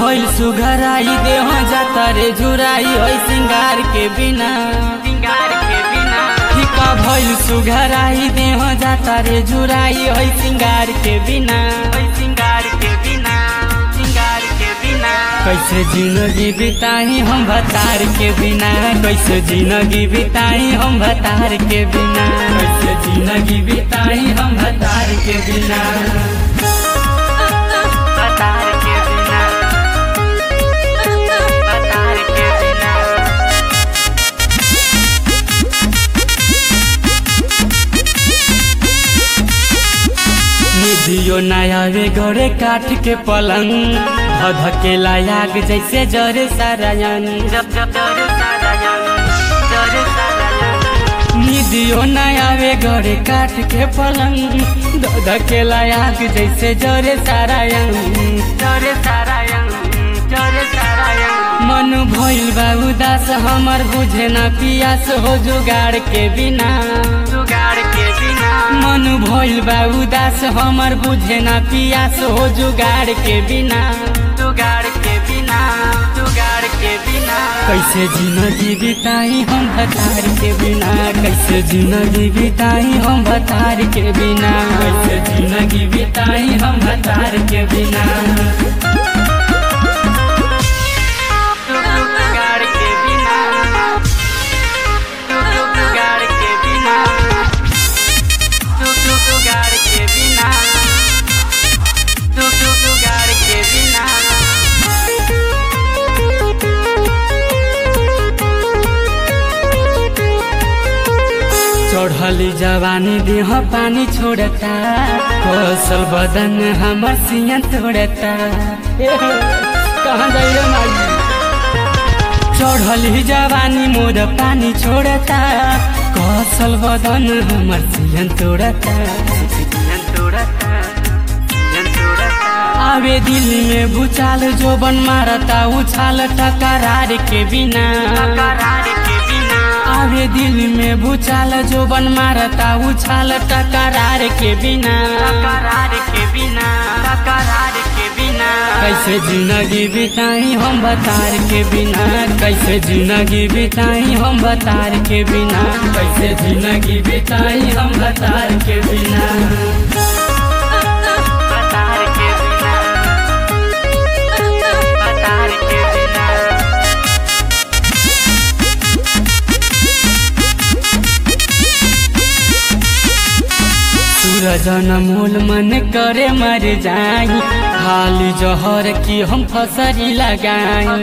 भइल सुघराई देह जाता रे झुराई है सिंगार के बिना सिंगार के बिना फीका भइल सुघराई देह जाता रे झुराई है सिंगार के बिना है सिंगार के बिना सिंगार के बिना कैसे जिंदगी बिताई हम भतार के बिना कैसे जिंदगी बिताई हम भतार के बिना कैसे जिंदगी बिताई हम भतार के बिना भतार के बिना भतार के बिना निधियो नयावे गड़े काठ के पलंग धधकेला आग जैसे जरे सारायन जब जब जरे सारायन जरे सारायन निधियो नयावे गड़े काठ के पलंग धधकेला आग जैसे जरे सारायन जरे सारायन जरे सारायन मन भइल बा उदास हमर बुझे ना पियास हो जुगाड़ के बिना जुगाड़ के बिना मन भइल बा उदास हमर बुझे ना पियास हो जुगाड़ के बिना जुगाड़ के बिना जुगाड़ के बिना कैसे जिंदगी बिताई हम भतार के बिना कैसे जिंदगी बिताई हम भतार के बिना कैसे जिंदगी बिताई हम भतार के बिना जुगाड़ के बिना जुगाड़ के बिना जुगाड़ के बिना जुगाड़ के बिना चढ़ली जवानी देह पानी छोड़ता कौशल बदन हमर सिया तोड़ता कहाँ जाइए माई चढ़ली जवानी मोर पानी छोड़ता कौशल बदन हमर सियन तोड़ता आवे दिल में भूचाल जो बन मारता उछाल टकरार के बिना आवे दिल में भूचाल जो बन मारता उछाल टकरार के बिना के बिना के बिना कैसे जिंदगी बिताई हम बतार के बिना कैसे जिंदगी बिताई हम बतार के बिना कैसे जिंदगी बिताई हम बतार के बिना बतार के बिना बतार के बिना सूरज मोल मन करे मर जाई खाली जहर की हम फसरी लगाई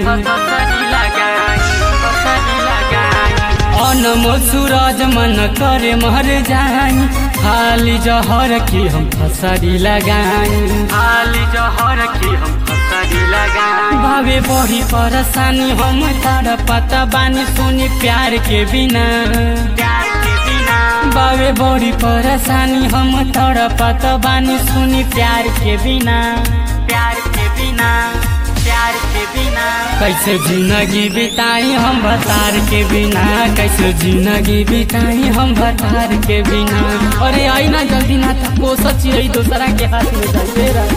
अनमोल सूरज मन करे मर जाई खाली जहर की हम फसरी लगाई खाली जहर की हम फसरी लगाई भावे बड़ी परेशानी हम तार पता बानी सुनी प्यार के बिना प्यार के बिना बावे बड़ी परेशानी हम तोड़ पत बानी सुनी प्यार के बिना प्यार के बिना प्यार के बिना कैसे जिंदगी बिताई हम भतार के बिना कैसे जिंदगी बिताई हम भतार के बिना अरे आई ना जल्दी ना था को सची रही दूसरा के हाथ में जाइए